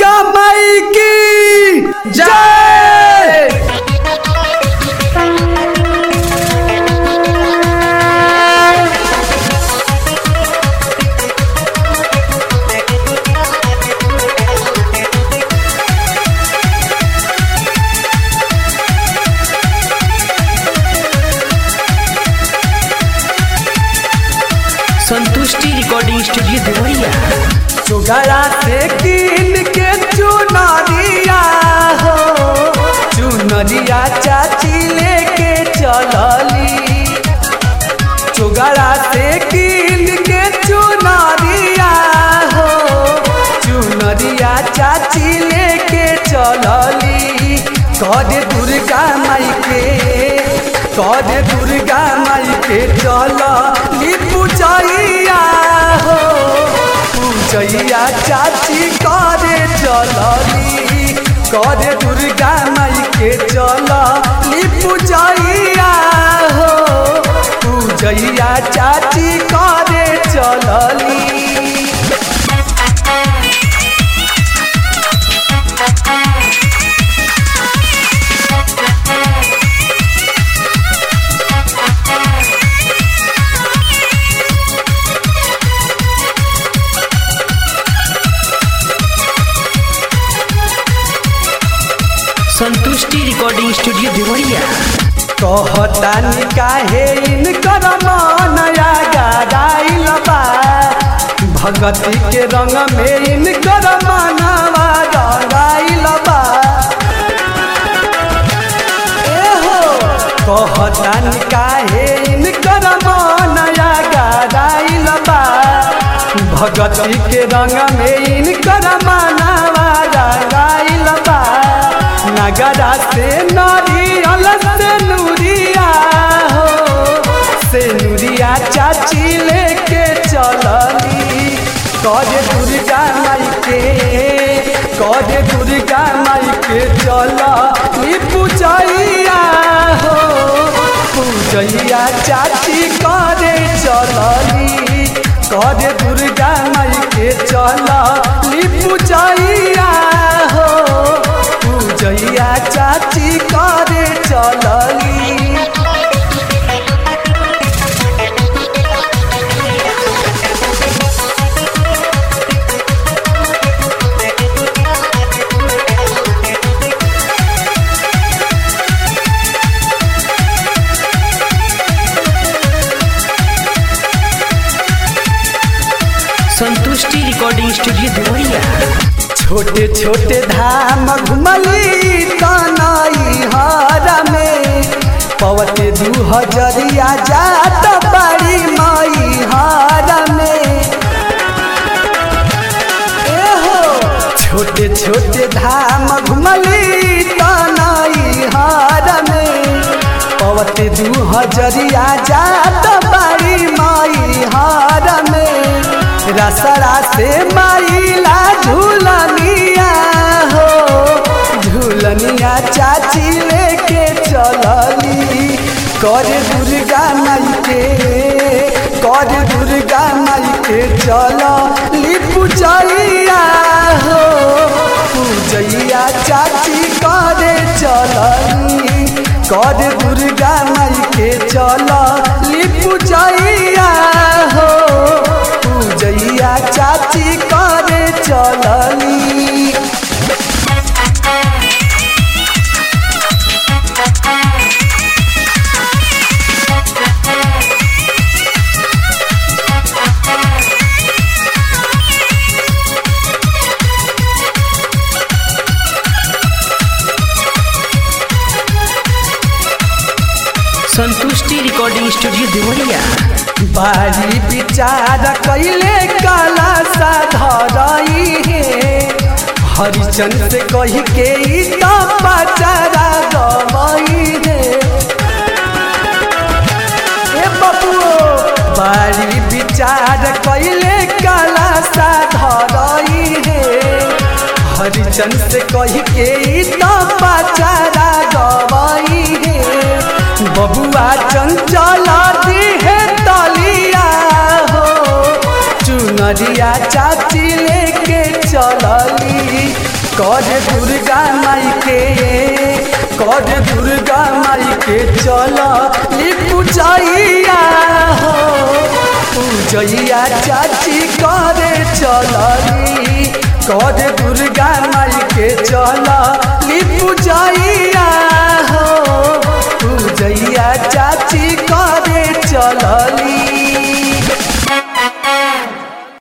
दुर्गा माई की जय संतुष्टि रिकॉर्डिंग स्टूडियो देवरिया सुगरा से कीन के चुनरिया हो चुनरिया चाची लेके चलली सुगरा से कीन के चुनरिया हो चुनरिया चाची लेके चलली कद दुर्गा माई के कद दुर्गा माई के चलली पूजैया हो पूजैया चाची करे चलली करे दुर्गा माई के चलली पूजैया हो पूजैया चाची करे चलली संतुष्टि रिकॉर्डिंग स्टूडियो देवरिया कहतानी काहे इनकर मनया गाइल बा भगती के रंग में इनकर मनवा रंगाइल बा एहो कहतानी काहे इनकर मनया गाइल बा भगती के रंग में इनकर मनवा रंगाइल बा नगरा से नारियल से नूरिया हो से नूरिया चाची लेके चलली कद दुर्गा माई के कद दुर्गा माई के चलली पूजैया हो पूजैया चाची करे चलली कद दुर्गा माई के चलली पूजैया हो पूजैया चाची करे चलली संतुष्टि रिकॉर्डिंग स्टूडियो देवरिया छोटे छोटे धाम घुमली तनई हर में पवते दू हजरिया जात बड़ी मई हर में एहो छोटे छोटे धाम घुमली तनई हर में पवते दू हजरिया जात बड़ी मई हर में रसरा से माइला झूलनिया हो झूलनिया चाची लेके चलली कर दुर्गा माई के कर दुर्गा माई के चलली पूजैया हो पूजैया चाची करे चलली कर दुर्गा माई के चलली पूजैया हो पूजैया चाची करे चलली संतुष्टि रिकॉर्डिंग स्टूडियो देवरिया बारी विचार कैले काला साधरई हे हरिचंद से कही के ई तो पचारा गवई हे ए बबुओ बारी विचार कैले काला साधरई हे हरिचंद से कही के ई तो पचारा गवई हे बबुआ चंचल दी है तलिया हो चुनरिया चाची लेके चलली कर दुर्गा माई के कर दुर्गा माई के चल पूजैया हो पूजैया चाची करे चलली कर दुर्गा माई के चल पूजैया